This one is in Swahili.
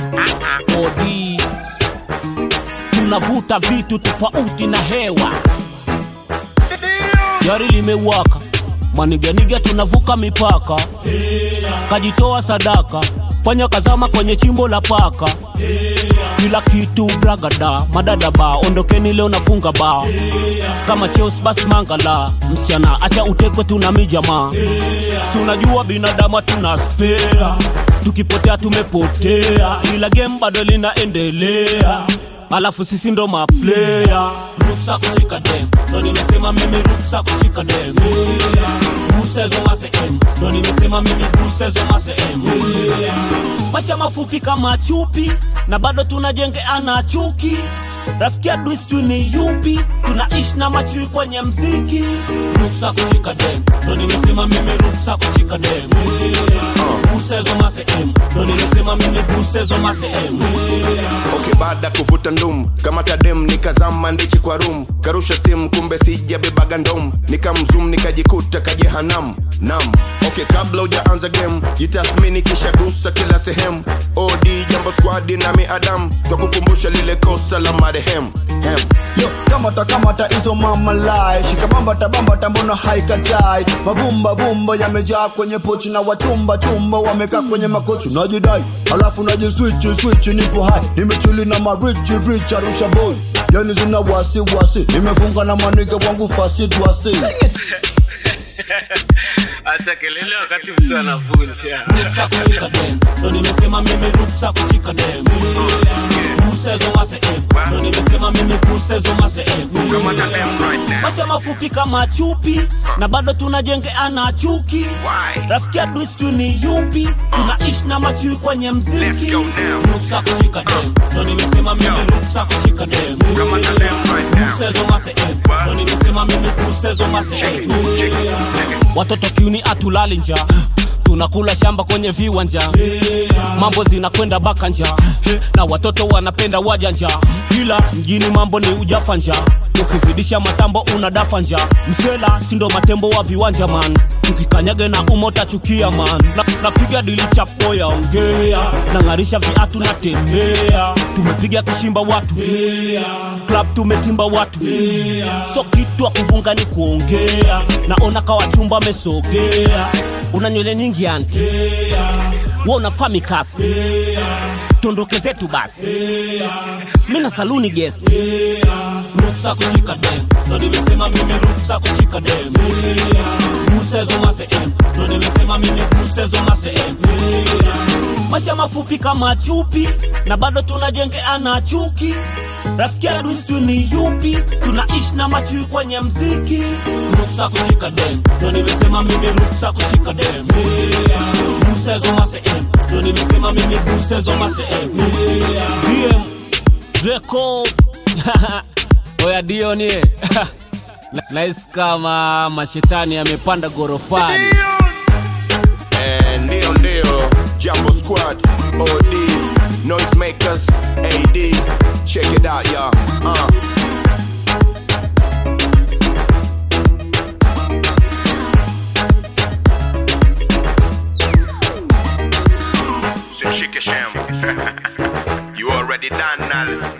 odi tunavuta vitu tofauti na hewa gari limewaka maniganiga tunavuka mipaka kajitoa sadaka panya kazama kwenye chimbo la paka kila kitu bragada madada ba ondokeni leo nafunga ba kama cheos basi mangala msichana acha utekwe tuna mijamaa si unajua binadamu tuna spea tukipotea tumepotea ila game bado linaendelea alafu sisi ndo maplaya ruksa kushika dem ndo nimesema mimi ruksa kushika dem gusezo masem ndo nimesema mimi gusezo masem maisha mafupi kama chupi na bado tunajengeana chuki rafiki adui sijui ni yupi tunaishi na machui kwenye mziki ruksa kushika dem ndo nimesema mimi ruksa kushika dem gusezo masem ndo nimesema mimi gusezo masem okay baada kuvuta ndum kama tadem nikazama ndichi kwa rum karusha stim kumbe sijabebaga ndom nikamzum nikajikuta kajehanam nam okay kabla ujaanza game jitathmini kisha gusa kila sehemu od jambo squadi nami adam twakukumbusha lile kosa la marehemu hem Yo, kamata kamata hizo mama lai shika bambata bambata mbona haikatai mavumba vumba yamejaa kwenye pochi na wachumba chumba wamekaa kwenye makochi najidai alafu najiswichi swichi nipo hai nimechili na marichi rich arusha boy yani zina wasi wasi nimefunga na maniga wangu fasi dwasi acha kelele wakati mtu anavunja ruksa kushika dem ndo nimesema mimi ruksa kushika dem gusezo masem ndo nimesema mimi gusezo masem maisha mafupi kama chupi na bado tunajengeana chuki rafiki adui sijui ni yupi tunaishi na machui kwenye mziki ruksa kushika dem ndo nimesema mimi ruksa kushika dem gusezo masem ndo nimesema mimi gusezo masem watoto kiuni atulali nja tunakula shamba kwenye viwanja mambo zinakwenda bakanja na watoto wanapenda wajanja ila mjini mambo ni ujafanja ukizidisha matambo unadafa nja msela sindo matembo wa viwanja man tukikanyage na umota chukia man Na- napiga dili chapo ya ongea nang'arisha viatu natembea tumepiga kishimba watu club tumetimba watu so kitu wa kuvunga ni kuongea naona kawachumba amesogea una nywele nyingi anti we unafaa mikasi tondoke zetu basi mi na saluni guest ruksa kushika dem ndo nimesema mimi ruksa kushika dem gusezo masem ndo nimesema mimi gusezo masem maisha mafupi kama chupi na bado tunajengeana chuki rafiki adui sijui ni yupi tunaishi na machui kwenye mziki ruksa kushika dem ndo nimesema mimi ruksa kushika dem gusezo masem ndo nimesema mimi gusezo masem dm record oya dionie nahisi kama mashetani yamepanda gorofani Eh, ndio ndio jambo squad od noisemakers ad check it out ya uh. Shake sham. you already done, Nal.